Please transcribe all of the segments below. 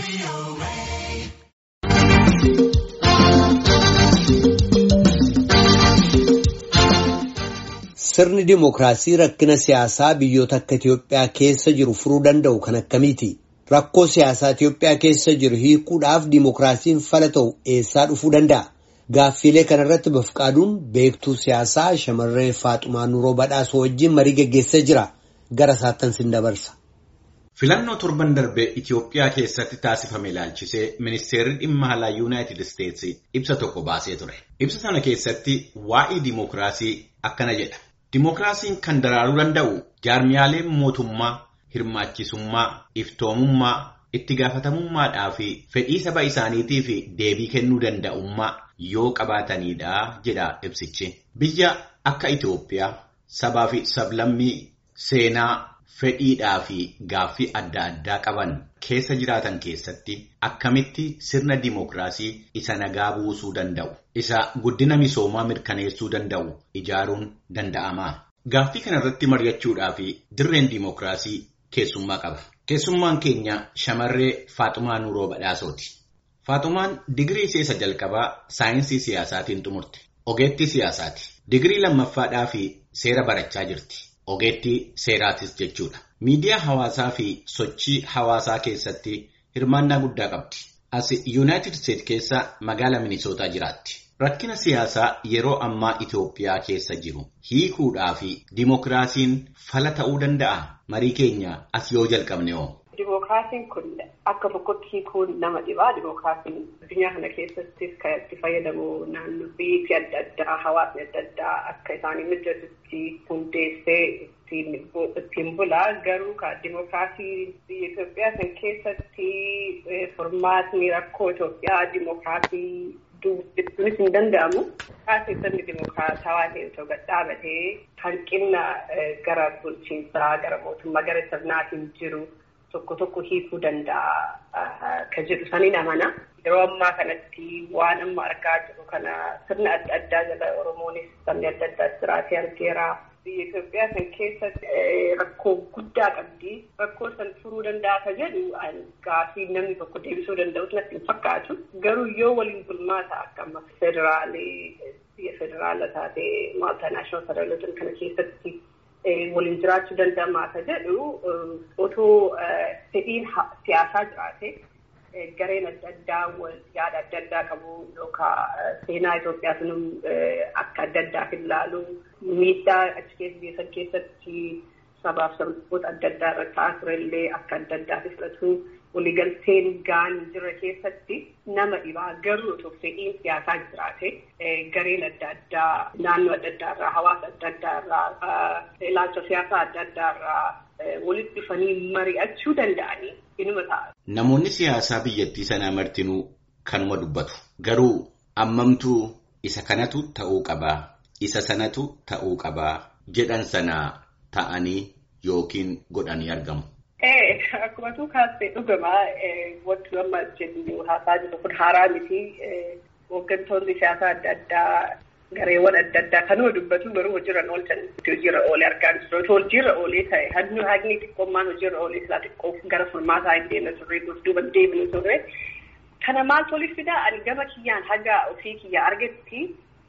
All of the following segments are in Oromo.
Sirni dimookiraasii rakkina siyaasaa biyyoota akka Itoophiyaa keessa jiru furuu danda'u kan akkamiiti? Rakkoo siyaasaa Itoophiyaa keessa jiru hiikuudhaaf dimookiraasiin fala ta'u eessaa dhufuu danda'a? Gaaffiilee kanarratti bafqaaduun beektuu siyaasaa shamarree Faaxumaa Nuroo Badhaasoo wajjin marii geggeessee jira. Gara isaattan sin dabarsa. Filannoo torban darbee Itoophiyaa keessatti taasifame ilaalchisee ministeerri dhimma alaa Yuunaayitid Isteetsi ibsa tokko baasee ture. Ibsa sana keessatti waa'ee dimookiraasii akkana jedha. Dimookiraasiin kan daraaruu danda'u jaarmiyaaleen mootummaa hirmaachisummaa, iftoomummaa, itti gaafatamummaadhaa fi fedhii saba isaaniitiif deebii kennuu danda'ummaa yoo qabaatanidha jedha ibsichi. Biyya akka Itoophiyaa sabaa fi sablammii seenaa fedhiidhaa fi gaaffii adda addaa qaban keessa jiraatan keessatti akkamitti sirna dimookiraasii isa nagaa buusuu danda'u isa guddina misoomaa mirkaneessuu danda'u ijaaruun danda'ama. Gaaffii kanarratti mari'achuudhaa fi dirreen dimookiraasii keessummaa qaba. Keessummaan keenya shamarree Faaxumaa Nuuroo Badhaasooti. Faaxumaan digirii isa jalqabaa saayinsii siyaasaatiin xumurte. Ogeettii siyaasaati. Digirii lammaffaadhaa fi seera barachaa jirti. Ogeettii seeraatis jechuudha. Miidiyaa hawaasaa fi sochii hawaasaa keessatti hirmaannaa guddaa qabdi. As Yuunaayitid Isteet keessa magaala Minisootaa jiraatti. Rakkina siyaasaa yeroo ammaa Itoophiyaa keessa jiru hiikuudhaa fi dimookiraasiin fala ta'uu danda'a. Marii keenya as yoo jalqabne hoo? Dimookiraasiin kun akka tokkotti hiikuun nama dhibaa. Dimookiraasiin addunyaa kana keessattis kan itti fayyadamu naannoo biyyi adda addaa hawaasni adda addaa akka isaanii mijatutti hundeessee ittiin bulaa. Garuu kan dimookiraasii biyya Itoophiyaa kan keessatti furmaatni rakkoo Itoophiyaa dimookiraasii dubbisuunis hin danda'amu. Taasifamni dimookiraatawaa ta'e otoo dhaabatee hanqina gara bulchiinsaa gara mootummaa gara sirnaatiin jiru. Tokko tokko hiikuu danda'a kan jedhu saniin amana. Yeroo ammaa kanatti waan amma argaa jiru kana sirna adda addaa jala Oromoonis sabni adda addaa jiraatee argeera. Biyya Itoophiyaa kan keessatti rakkoo guddaa qabdi. Rakkoo san furuu danda'a kan jedhu gaaffii namni tokko deebisuu danda'us natti hin fakkaatu. Garuu yoo waliin bulmaata akka amma federaalee biyya federaala taatee maaltinaashinaal federaalota kana keessatti. waliin jiraachuu danda'amaa kan jedhu otoo fedhiin siyaasaa jiraate gareen adda addaa yaada adda addaa qabu yookaan seenaa Itoophiyaa sunum akka adda addaaf ilaalu miidhaa achi keessa biyya san keessatti sabaaf sabboota adda addaa irra ta'aa turellee akka adda addaaf fudhatu waliigalteen gaan jirra keessatti nama dhibaa garuu otoo fedhiin siyaasaa jiraate gareen adda addaa naannoo adda addaa irraa hawaasa adda addaa irraa ilaalcha siyaasaa adda addaa irraa walitti dhufanii mari'achuu danda'anii inuma ta'a. Namoonni siyaasaa biyyattii sanaa martinuu kanuma dubbatu. Garuu ammamtuu isa kanatu ta'uu qabaa, isa sanatu ta'uu qabaa jedhan sana ta'anii yookiin godhanii argamu. Akkuma tuu kaasee dhugamaa wanti amma jennu haasaa jiru kun haaraa miti. Hooggantoonni siyaasaa adda addaa gareewwan adda addaa kanuma dubbatu garuu hojiirra oolchan hojiirra oolee argaa jiru. Hojiirra oolee ta'e hagni hagni xiqqoommaan hojiirra oolee silaa xiqqoo gara furmaataa hin deemne turre duuba deemne turre. Kana maaltu waliif fidaa ani gama kiyyaan haga ofii kiyyaa argetti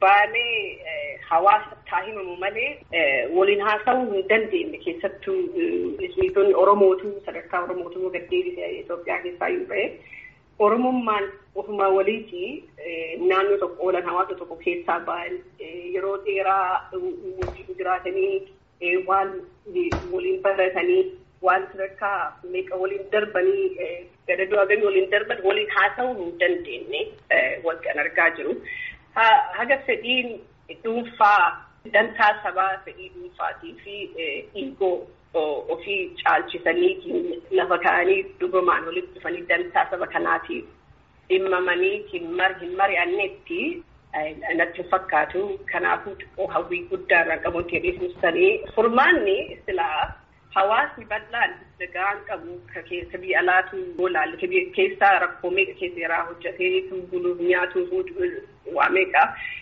baanee hawaasa taa himamu malee waliin haasa'uu hin dandeenye keessattuu miidhonni Oromootu sadarkaa Oromootu gad deebisee Itoophiyaa keessaa yoo ta'e Oromummaan ofuma waliiti naannoo tokko oolan hawaasa tokko keessaa ba'an yeroo dheeraa waliin jiraatanii waan waliin baratanii waan sadarkaa meeqa waliin darbanii gada du'a gamii waliin darban waliin haasa'uu hin dandeenye wanti an argaa jiru. haga fedhiin dhuunfaa dantaa sabaa fedhii dhuunfaatii fi dhiigoo ofii caalchisanii lafa ka'anii dhugumaan walitti dhufanii dantaa saba kanaatiif dhimmamanii hin mari'annetti natti fakkaatu kanaafuu xiqqoo hawwii guddaa irraa qabutti hedheessanii furmaanni silaa hawaasni bal'aan nagaan qabu keessa biyya alaatu ilaalle keessaa rakkoo meeqa keessa irraa hojjetee buluuf nyaatuuf waa meeqa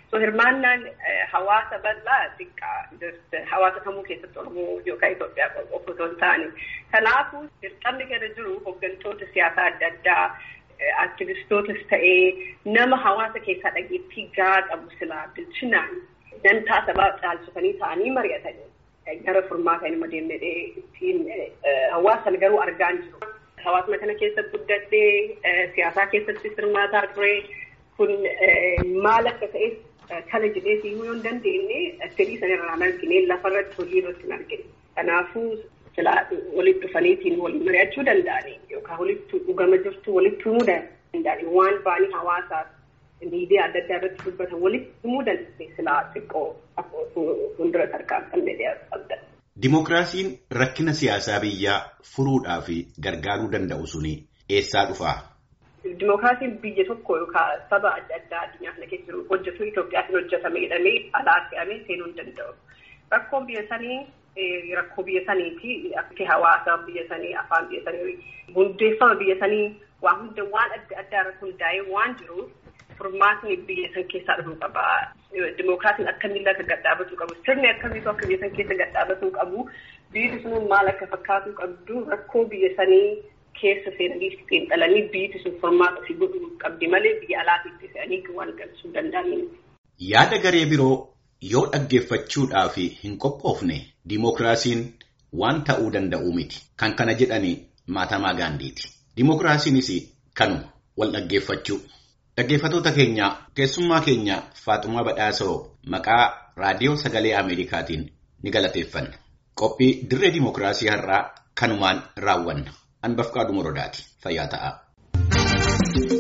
So hirmaannaan hawaasa bal'aa xiqqaa hawaasa kamuu keessatti Oromoo yookaan Itoophiyaa qofa otoo hin taane. Kanaafuu dirqamni gara jiru hooggantoota siyaasaa adda addaa aktivistootas ta'ee nama hawaasa keessaa dhageettii gahaa qabu silaa bilchinaan dantaa sabaa caalchisanii ta'anii mari'atanii gara furmaataa inni deemnee ittiin hawaasan garuu argaa hin jiru. Hawaasuma kana keessatti guddadhee siyaasaa keessatti hirmaataa ture kun maal akka ta'e kana jedhee siimuu yoo hin dandeenye fedhii sanarraa argine lafarratti hojii irratti hin argine. Kanaafuu silaa walitti dhufaniitiin waliin mari'achuu danda'anii yookaan walitti dhugama jirtu walitti himuu danda'anii waan baanii hawaasaaf miidiyaa adda addaa irratti dubbatan walitti himuu danda'anii silaa xiqqoo fuuldura tarkaanfannee qabda. Dimookiraasiin rakkina siyaasaa biyyaa furuudhaa fi gargaaruu danda'u suni eessaa dhufaa? Dimookiraasiin biyya tokko yookaan saba adda addaa addunyaa kana keessa jiru hojjetu Itoophiyaatiin hojjetame jedhamee alaa fe'amee seenuu hin danda'u. Rakkoon biyya sanii rakkoo biyya saniiti akka hawaasa biyya sanii afaan biyya sanii hundeeffama biyya sanii waan hunda waan adda addaa irratti hundaa'ee waan jiruuf furmaatni biyya san keessaa dhufuu qaba. Dimookiraasiin akkamiin akka gadhaabatuu qabu sirni akkamiitu akka biyya san keessa gadhaabatuu qabu biyyi sun maal akka fakkaatuu qabdu rakkoo biyya sanii keessa seenanii xiinxalanii biyyi sun furmaata si godhuu qabdi malee biyya alaatiitti fe'anii waan galchuu danda'anii. Yaada garee biroo yoo dhaggeeffachuudhaaf hin qophoofne dimookiraasiin waan ta'uu danda'u miti. Kan kana jedhani Maatamaa Gaandiiti. Dimookiraasiinis kanuma wal dhaggeeffachuu. Dhaggeeffatoota keenya keessummaa keenya Faaxumaa Badhaasoo maqaa raadiyoo sagalee Ameerikaatiin ni galateeffanna. Qophii dirree dimookiraasii har'aa kanumaan raawwanna. Anbafqaa Dumorodaati. Fayyaa ta'aa.